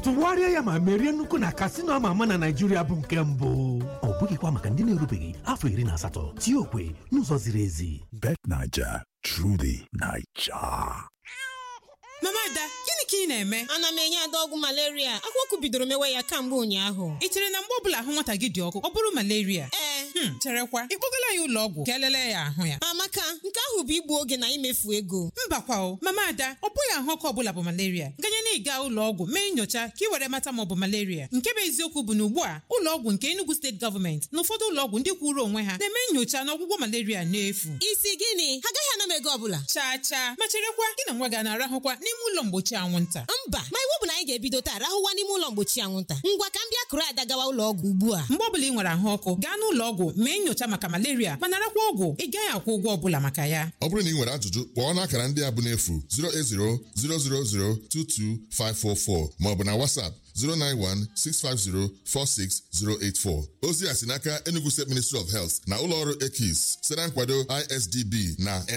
tụgharịa ya ma merie nnukwu na kasino ama ama na naijiria bụ nke mbụ ọ bụghịkwa maka ndị na-erubeghị afọ iri na asatọ tie okwe n'ụzọ ziri ezi Bet Naija, truly Naija. mama ada gịnị ka ị na-eme ana m enye ada ọgwụ malaria akwụkwọ bidoro mewe ya kamgbe ụnyaahụ ị chere na mgbe ọbụla ahụ nwata gị dị ọkụ ọ bụrụ malaria ee Hmm, cherekwa ịkpọgala ya ụlọ ọgwụ ka elele ya ahụ ya amaka nke ahụ bụ igbu oge na imefu ego mbakwa o mama ada ọ bụghị ahụ ọkụ ọbụla bụ malaria ganye na ịga ụlọ ọgwụ mee nyocha ka ị were mata ma ọ bụ malaria nke bụ eziokwu bụ na ugbu a ụlọ ọgwụ nke Enugu steeti gọọmenti na ụfọdụ ụlọ ọgwụ ndị kwụrụ onwe ha na-eme nyocha na ọgwụgwọ malaria n'efu isi gịnị ha agaghị ana m ego ọbụla chaa chaa ma cherekwa gị na nwa gị a na-arahụkwa n'ime ụlọ mgbochi anwụnta mba ma iwu bụ na anyị ga-ebido taa rahụwa n'ime ụlọ mgbochi anwụnta ngwa ka m bịa kụrụ ada gawa ụlọ ọgwụ ugbu a mgbe ọbụla ị nwere ahụ ọkụ gaa n'ụlọ ọgwụ mee nyocha maka malaria ma narakwa ọgwụ ị gaghị akwụ ụgwọ ọbụla maka ya ọ bụrụ na ị nwere ajụjụ kpọọ n'akara ndị a bụ n'efu 08000022544 maọbụ na WhatsApp 09165046084 ozi a si n'aka Enugu State Ministry of Health na ụlọọrụ EKIS site na nkwado ISDB na